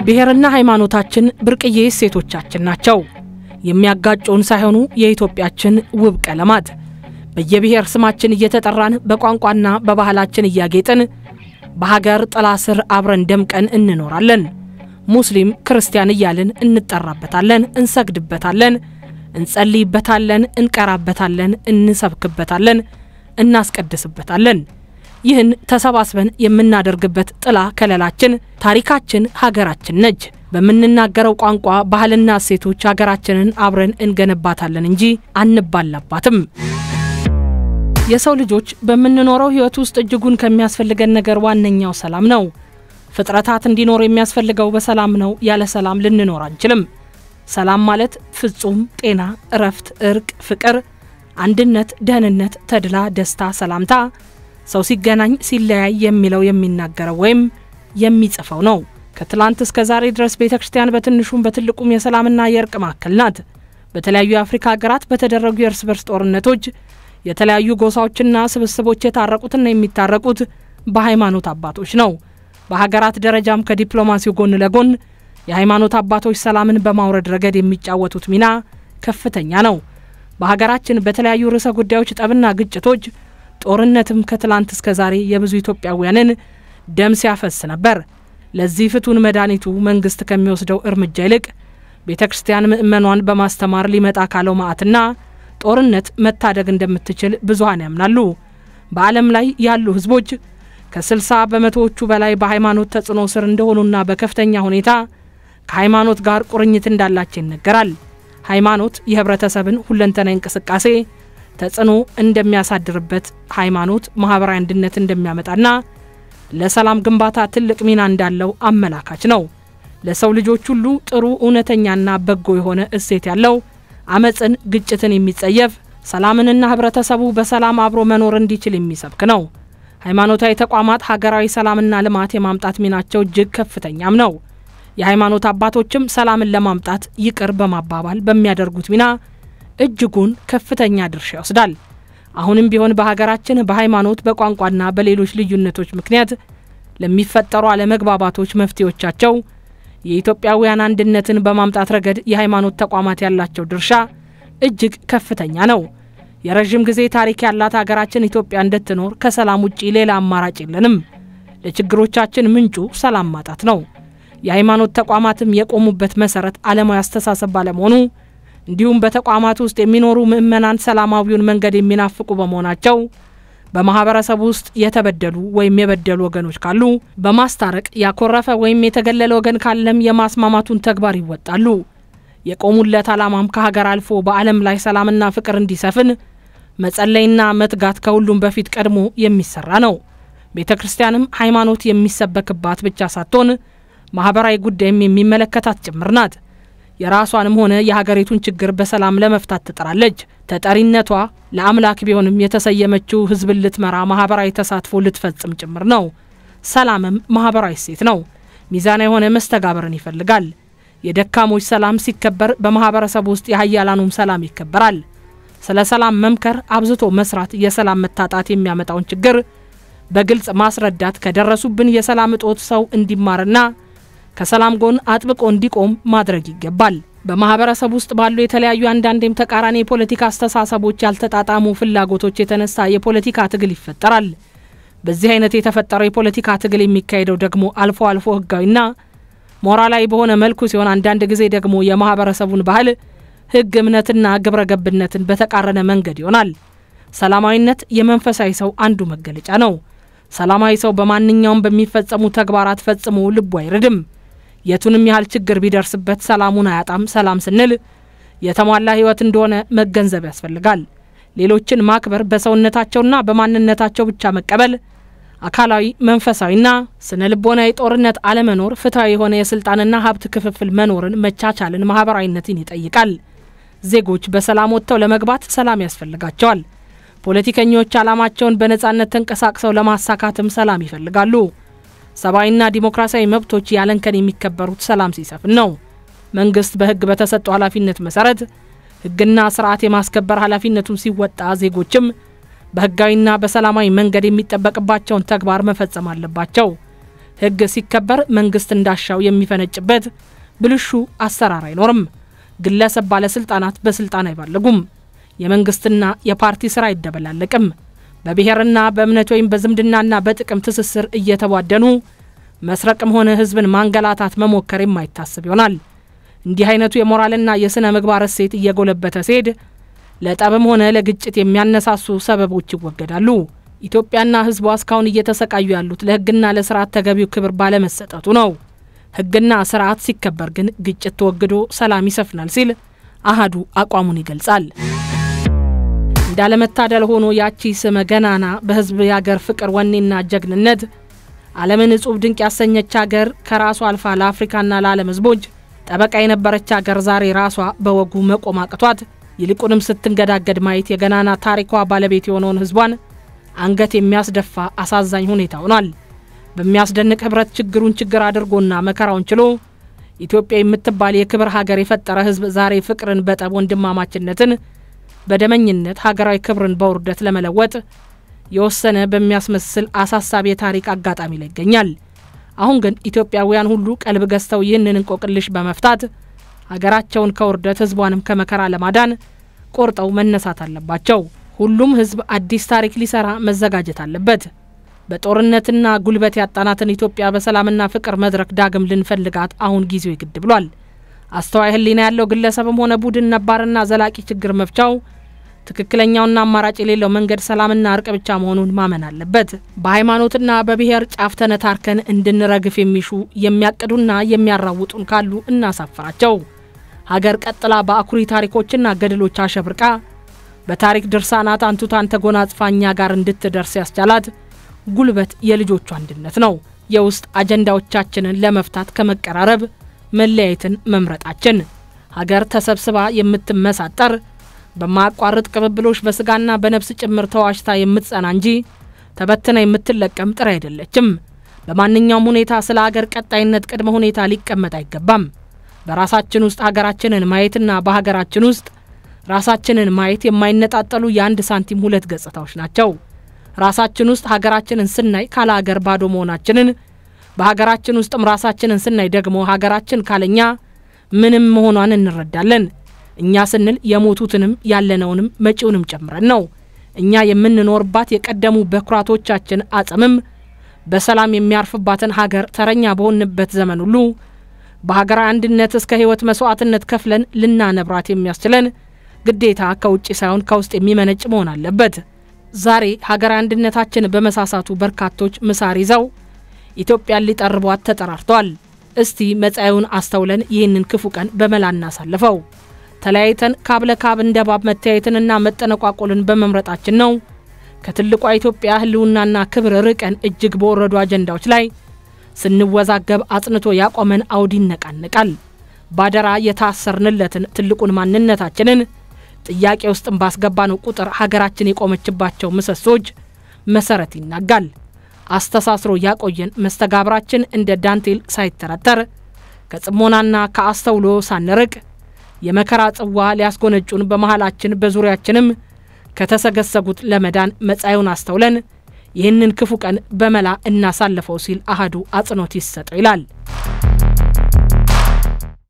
ብሔርና ሃይማኖታችን ብርቅዬ እሴቶቻችን ናቸው። የሚያጋጩን ሳይሆኑ የኢትዮጵያችን ውብ ቀለማት በየብሔር ስማችን እየተጠራን በቋንቋና በባህላችን እያጌጥን በሀገር ጥላ ስር አብረን ደምቀን እንኖራለን። ሙስሊም ክርስቲያን እያልን እንጠራበታለን፣ እንሰግድበታለን፣ እንጸልይበታለን፣ እንቀራበታለን፣ እንሰብክበታለን፣ እናስቀድስበታለን። ይህን ተሰባስበን የምናደርግበት ጥላ ከለላችን ታሪካችን ሀገራችን ነች። በምንናገረው ቋንቋ ባህልና እሴቶች ሀገራችንን አብረን እንገነባታለን እንጂ አንባላባትም። የሰው ልጆች በምንኖረው ሕይወት ውስጥ እጅጉን ከሚያስፈልገን ነገር ዋነኛው ሰላም ነው። ፍጥረታት እንዲኖር የሚያስፈልገው በሰላም ነው። ያለ ሰላም ልንኖር አንችልም። ሰላም ማለት ፍጹም ጤና፣ እረፍት፣ እርቅ፣ ፍቅር፣ አንድነት፣ ደህንነት፣ ተድላ፣ ደስታ፣ ሰላምታ ሰው ሲገናኝ ሲለያይ የሚለው የሚናገረው ወይም የሚጽፈው ነው። ከትላንት እስከ ዛሬ ድረስ ቤተ ክርስቲያን በትንሹም በትልቁም የሰላምና የእርቅ ማዕከል ናት። በተለያዩ የአፍሪካ ሀገራት በተደረጉ የእርስ በርስ ጦርነቶች የተለያዩ ጎሳዎችና ስብስቦች የታረቁትና የሚታረቁት በሃይማኖት አባቶች ነው። በሀገራት ደረጃም ከዲፕሎማሲው ጎን ለጎን የሃይማኖት አባቶች ሰላምን በማውረድ ረገድ የሚጫወቱት ሚና ከፍተኛ ነው። በሀገራችን በተለያዩ ርዕሰ ጉዳዮች ጠብና ግጭቶች ጦርነትም ከትላንት እስከ ዛሬ የብዙ ኢትዮጵያውያንን ደም ሲያፈስ ነበር። ለዚህ ፍቱን መድኃኒቱ መንግስት ከሚወስደው እርምጃ ይልቅ ቤተ ክርስቲያን ምእመኗን በማስተማር ሊመጣ ካለው መዓትና ጦርነት መታደግ እንደምትችል ብዙሀን ያምናሉ። በዓለም ላይ ያሉ ህዝቦች ከ60 በመቶዎቹ በላይ በሃይማኖት ተጽዕኖ ስር እንደሆኑና በከፍተኛ ሁኔታ ከሃይማኖት ጋር ቁርኝት እንዳላቸው ይነገራል። ሃይማኖት የህብረተሰብን ሁለንተናዊ እንቅስቃሴ ተጽዕኖ እንደሚያሳድርበት፣ ሃይማኖት ማህበራዊ አንድነት እንደሚያመጣና ለሰላም ግንባታ ትልቅ ሚና እንዳለው አመላካች ነው። ለሰው ልጆች ሁሉ ጥሩ እውነተኛና በጎ የሆነ እሴት ያለው አመፅን፣ ግጭትን የሚጸየፍ ሰላምንና ህብረተሰቡ በሰላም አብሮ መኖር እንዲችል የሚሰብክ ነው። ሃይማኖታዊ ተቋማት ሀገራዊ ሰላምና ልማት የማምጣት ሚናቸው እጅግ ከፍተኛም ነው። የሃይማኖት አባቶችም ሰላምን ለማምጣት ይቅር በማባባል በሚያደርጉት ሚና እጅጉን ከፍተኛ ድርሻ ይወስዳል። አሁንም ቢሆን በሀገራችን በሃይማኖት በቋንቋና በሌሎች ልዩነቶች ምክንያት ለሚፈጠሩ አለመግባባቶች መፍትሄዎቻቸው የኢትዮጵያውያን አንድነትን በማምጣት ረገድ የሃይማኖት ተቋማት ያላቸው ድርሻ እጅግ ከፍተኛ ነው። የረዥም ጊዜ ታሪክ ያላት ሀገራችን ኢትዮጵያ እንድትኖር ከሰላም ውጪ ሌላ አማራጭ የለንም። ለችግሮቻችን ምንጩ ሰላም ማጣት ነው። የሃይማኖት ተቋማትም የቆሙበት መሰረት ዓለማዊ አስተሳሰብ ባለመሆኑ እንዲሁም በተቋማት ውስጥ የሚኖሩ ምዕመናን ሰላማዊውን መንገድ የሚናፍቁ በመሆናቸው በማህበረሰቡ ውስጥ የተበደሉ ወይም የበደሉ ወገኖች ካሉ በማስታረቅ ያኮረፈ ወይም የተገለለ ወገን ካለም የማስማማቱን ተግባር ይወጣሉ። የቆሙለት ዓላማም ከሀገር አልፎ በዓለም ላይ ሰላምና ፍቅር እንዲሰፍን መጸለይና መትጋት ከሁሉም በፊት ቀድሞ የሚሰራ ነው። ቤተ ክርስቲያንም ሃይማኖት የሚሰበክባት ብቻ ሳትሆን ማህበራዊ ጉዳይም የሚመለከታት ጭምር ናት። የራሷንም ሆነ የሀገሪቱን ችግር በሰላም ለመፍታት ትጥራለች። ተጠሪነቷ ለአምላክ ቢሆንም የተሰየመችው ሕዝብን ልትመራ ማህበራዊ ተሳትፎ ልትፈጽም ጭምር ነው። ሰላምም ማህበራዊ እሴት ነው። ሚዛና የሆነ መስተጋበርን ይፈልጋል። የደካሞች ሰላም ሲከበር በማህበረሰብ ውስጥ የሀያላኑም ሰላም ይከበራል። ስለ ሰላም መምከር፣ አብዝቶ መስራት የሰላም መታጣት የሚያመጣውን ችግር በግልጽ ማስረዳት፣ ከደረሱብን የሰላም እጦት ሰው እንዲማርና ከሰላም ጎን አጥብቆ እንዲቆም ማድረግ ይገባል። በማህበረሰብ ውስጥ ባሉ የተለያዩ አንዳንዴም ተቃራኒ የፖለቲካ አስተሳሰቦች፣ ያልተጣጣሙ ፍላጎቶች የተነሳ የፖለቲካ ትግል ይፈጠራል። በዚህ አይነት የተፈጠረው የፖለቲካ ትግል የሚካሄደው ደግሞ አልፎ አልፎ ህጋዊና ሞራላዊ በሆነ መልኩ ሲሆን፣ አንዳንድ ጊዜ ደግሞ የማህበረሰቡን ባህል፣ ህግ፣ እምነትና ግብረ ገብነትን በተቃረነ መንገድ ይሆናል። ሰላማዊነት የመንፈሳዊ ሰው አንዱ መገለጫ ነው። ሰላማዊ ሰው በማንኛውም በሚፈጸሙ ተግባራት ፈጽሞ ልቡ አይርድም። የቱንም ያህል ችግር ቢደርስበት ሰላሙን አያጣም። ሰላም ስንል የተሟላ ህይወት እንደሆነ መገንዘብ ያስፈልጋል። ሌሎችን ማክበር፣ በሰውነታቸውና በማንነታቸው ብቻ መቀበል፣ አካላዊ መንፈሳዊና ስነ ልቦናዊ ጦርነት አለመኖር፣ ፍትሐዊ የሆነ የስልጣንና ሀብት ክፍፍል መኖርን፣ መቻቻልን፣ ማህበራዊነትን ይጠይቃል። ዜጎች በሰላም ወጥተው ለመግባት ሰላም ያስፈልጋቸዋል። ፖለቲከኞች ዓላማቸውን በነጻነት ተንቀሳቅሰው ለማሳካትም ሰላም ይፈልጋሉ። ሰብአዊና ዲሞክራሲያዊ መብቶች ያለንከን የሚከበሩት ሰላም ሲሰፍን ነው። መንግስት በህግ በተሰጠው ኃላፊነት መሰረት ህግና ስርዓት የማስከበር ኃላፊነቱን ሲወጣ ዜጎችም በህጋዊና በሰላማዊ መንገድ የሚጠበቅባቸውን ተግባር መፈጸም አለባቸው። ሕግ ሲከበር መንግስት እንዳሻው የሚፈነጭበት ብልሹ አሰራር አይኖርም። ግለሰብ ባለስልጣናት በስልጣን አይባለጉም። የመንግስትና የፓርቲ ስራ አይደበላለቅም። በብሔርና በእምነት ወይም በዝምድናና በጥቅም ትስስር እየተቧደኑ መስረቅም ሆነ ህዝብን ማንገላታት መሞከር የማይታሰብ ይሆናል። እንዲህ አይነቱ የሞራልና የሥነ ምግባር እሴት እየጎለበተ ሲሄድ ለጠብም ሆነ ለግጭት የሚያነሳሱ ሰበቦች ይወገዳሉ። ኢትዮጵያና ህዝቧ እስካሁን እየተሰቃዩ ያሉት ለህግና ለስርዓት ተገቢው ክብር ባለመሰጠቱ ነው። ህግና ስርዓት ሲከበር ግን ግጭት ተወግዶ ሰላም ይሰፍናል ሲል አሃዱ አቋሙን ይገልጻል። እንዳለመታደል ሆኖ ያቺ ስመ ገናና በህዝብ የአገር ፍቅር ወኔና ጀግንነት ዓለምን እጹብ ድንቅ ያሰኘች አገር ከራሷ አልፋ ለአፍሪካና ለዓለም ህዝቦች ጠበቃ የነበረች አገር ዛሬ ራሷ በወጉ መቆም አቅቷት ይልቁንም ስትንገዳገድ ማየት የገናና ታሪኳ ባለቤት የሆነውን ህዝቧን አንገት የሚያስደፋ አሳዛኝ ሁኔታ ሆኗል። በሚያስደንቅ ህብረት ችግሩን ችግር አድርጎና መከራውን ችሎ ኢትዮጵያ የምትባል የክብር ሀገር የፈጠረ ህዝብ ዛሬ ፍቅርን በጠብ ወንድማማችነትን በደመኝነት ሀገራዊ ክብርን በውርደት ለመለወጥ የወሰነ በሚያስመስል አሳሳቢ የታሪክ አጋጣሚ ላይ ይገኛል። አሁን ግን ኢትዮጵያውያን ሁሉ ቀልብ ገዝተው ይህንን እንቆቅልሽ በመፍታት ሀገራቸውን ከውርደት ህዝቧንም ከመከራ ለማዳን ቆርጠው መነሳት አለባቸው። ሁሉም ህዝብ አዲስ ታሪክ ሊሰራ መዘጋጀት አለበት። በጦርነትና ጉልበት ያጣናትን ኢትዮጵያ በሰላምና ፍቅር መድረክ ዳግም ልንፈልጋት አሁን ጊዜው ይግድ ብሏል። አስተዋይ ህሊና ያለው ግለሰብም ሆነ ቡድን ነባርና ዘላቂ ችግር መፍቻው ትክክለኛውና አማራጭ የሌለው መንገድ ሰላምና እርቅ ብቻ መሆኑን ማመን አለበት። በሃይማኖትና በብሔር ጫፍ ተነታርከን እንድንረግፍ የሚሹ የሚያቅዱና የሚያራውጡን ካሉ እናሳፍራቸው። ሀገር ቀጥላ በአኩሪ ታሪኮችና ገድሎች አሸብርቃ በታሪክ ድርሳናት አንቱታን ተጎናጽፋ እኛ ጋር እንድትደርስ ያስቻላት ጉልበት የልጆቹ አንድነት ነው። የውስጥ አጀንዳዎቻችንን ለመፍታት ከመቀራረብ መለያየትን መምረጣችን ሀገር ተሰብስባ የምትመሳጠር በማያቋርጥ ቅብብሎች በስጋና በነፍስ ጭምር ተዋሽታ የምትጸና እንጂ ተበትና የምትለቀም ጥሬ አይደለችም። በማንኛውም ሁኔታ ስለ ሀገር ቀጣይነት ቅድመ ሁኔታ ሊቀመጥ አይገባም። በራሳችን ውስጥ ሀገራችንን ማየትና በሀገራችን ውስጥ ራሳችንን ማየት የማይነጣጠሉ የአንድ ሳንቲም ሁለት ገጽታዎች ናቸው። ራሳችን ውስጥ ሀገራችንን ስናይ ካለ ሀገር ባዶ መሆናችንን፣ በሀገራችን ውስጥም ራሳችንን ስናይ ደግሞ ሀገራችን ካለኛ ምንም መሆኗን እንረዳለን። እኛ ስንል የሞቱትንም ያለነውንም መጪውንም ጨምረን ነው። እኛ የምንኖርባት የቀደሙ በኩራቶቻችን አጽምም በሰላም የሚያርፍባትን ሀገር ተረኛ በሆንበት ዘመን ሁሉ በሀገራዊ አንድነት እስከ ሕይወት መስዋዕትነት ከፍለን ልናነብራት የሚያስችለን ግዴታ ከውጭ ሳይሆን ከውስጥ የሚመነጭ መሆን አለበት። ዛሬ ሀገራዊ አንድነታችን በመሳሳቱ በርካቶች ምሳር ይዘው ኢትዮጵያን ሊጠርቧት ተጠራርተዋል። እስቲ መጻኤውን አስተውለን ይህንን ክፉ ቀን በመላ እናሳልፈው። ተለያይተን ካብ ለካብ እንደ ባብ መተያየትንና መጠነቋቆልን በመምረጣችን ነው ከትልቋ ኢትዮጵያ ሕልውናና ክብር ርቀን እጅግ በወረዱ አጀንዳዎች ላይ ስንወዛገብ አጽንቶ ያቆመን አውድ ይነቃነቃል። ባደራ የታሰርንለትን ትልቁን ማንነታችንን ጥያቄ ውስጥም ባስገባነው ቁጥር ሀገራችን የቆመችባቸው ምሰሶች መሰረት ይናጋል። አስተሳስሮ ያቆየን መስተጋብራችን እንደ ዳንቴል ሳይተረተር ከጽሞናና ከአስተውሎ ሳንርቅ የመከራ ጽዋ ሊያስጎነጩን በመሃላችን በዙሪያችንም ከተሰገሰጉት ለመዳን መጻኤውን አስተውለን ይህንን ክፉ ቀን በመላ እናሳልፈው ሲል አሃዱ አጽንኦት ይሰጠው ይላል።